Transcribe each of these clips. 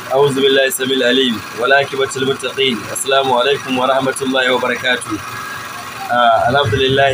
أعوذ بالله السميع العليم والعاقبة للمتقين السلام عليكم ورحمة الله وبركاته آه الحمد لله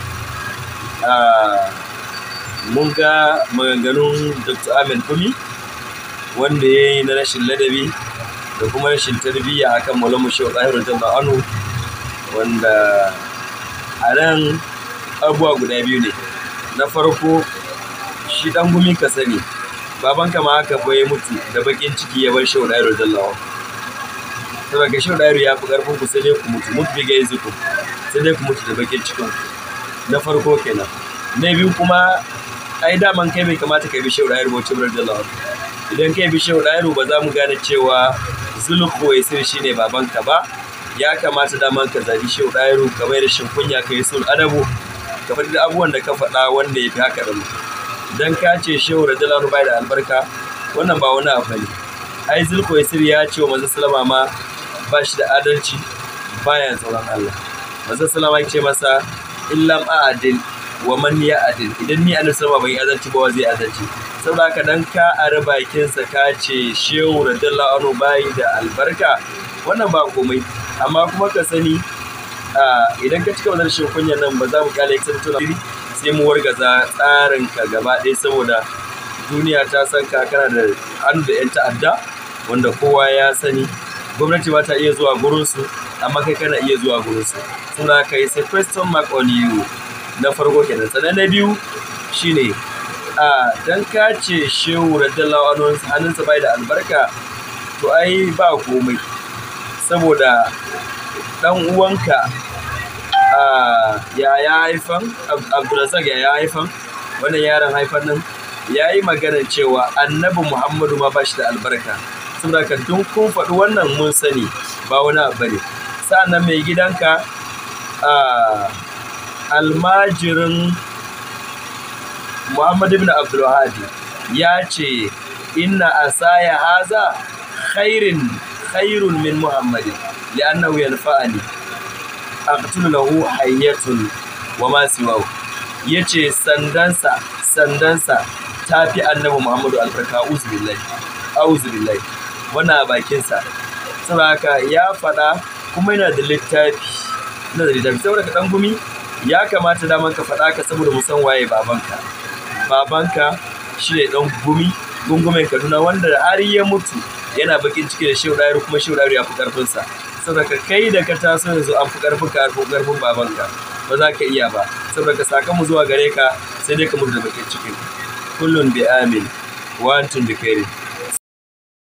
آه mun ga maganganun Dr. Ahmed Kumi wanda ya yi na rashin ladabi da kuma rashin tarbiyya akan Maulana Shehu Tahir Radiyallahu anhu wanda a nan abubuwa guda biyu ne na farko shi dan gumi ka sani babanka ma haka fa ya mutu da bakin ciki ya bar Shehu Tahir Radiyallahu anhu saboda ga Shehu Tahir ya fi karfin ku sai dai ku mutu mutu bi gaizi ku sai dai ku mutu da bakin cikin ku na farko kenan na biyu kuma ai daman kai bai kamata ka bi shehu ɗayar bauchi radiyallahu anhu idan kai bi shehu ɗayar ba za mu gane cewa zulku waisir shine babanka ba ya kamata daman ka zabi shehu ɗayar ka mai da shin kunya ka yi sul adabu ka faɗi abubuwan da ka faɗa wanda ya fi haka da mu idan ka ce shehu radiyallahu anhu bai da albarka wannan ba wani abu ne ai zulku waisir ya ce wa manzo salama ma ba shi da adalci baya tsoron Allah manzo salama ya ce masa illam a'adil wa man ya adil idan ni annabi sama bai azanci ba zai azanci saboda haka dan ka ara bakin sa ka ce shehu radiyallahu anhu bai da albarka wannan ba komai amma kuma ka sani idan ka cika wannan shin kunyan nan ba za mu kale ka tuna sai mu wargaza tsarin ka gaba ɗaya saboda duniya ta san ka kana da hannu da yan ta'adda wanda kowa ya sani gwamnati ba ta iya zuwa gurinsu amma kai kana iya zuwa gurinsu saboda haka yi sai question mark on you na farko kenan sannan na biyu shine a dan ka ce shehu radiyallahu anhu hannunsa bai da albarka to ai ba komai saboda dan uwanka a ya ya haifan abdulrazak ya ya haifan wannan yaron haifan nan ya yi maganar cewa annabi muhammadu ma ba shi da albarka saboda ka dun kun faɗi wannan mun sani ba wani abu ne sa'annan mai gidanka a almajirin Muhammad ibn Abdul ya ce inna asaya haza khairin khairun min Muhammadin li'annahu yanfa'ani aqtulu lahu hayyatun wa ma siwahu yace sandansa sandansa tafi annabi Muhammadu albarka auzu billahi auzu billahi wannan a bakinsa saboda haka ya faɗa kuma yana da littafi yana da littafi saboda ka dan gumi ya kamata daman ka faɗa ka saboda mu san waye babanka babanka shi ne ɗan gumi gungumen kaduna wanda har ya mutu yana bakin ciki da shehu ɗayar kuma shehu ɗayar ya fi ƙarfinsa saboda ka kai da ka taso yanzu an fi ƙarfin ka fi ƙarfin babanka ba za ka iya ba saboda ka saka mu zuwa gare ka sai dai ka mutu da bakin ciki kullum bi amin wa antum bi khairin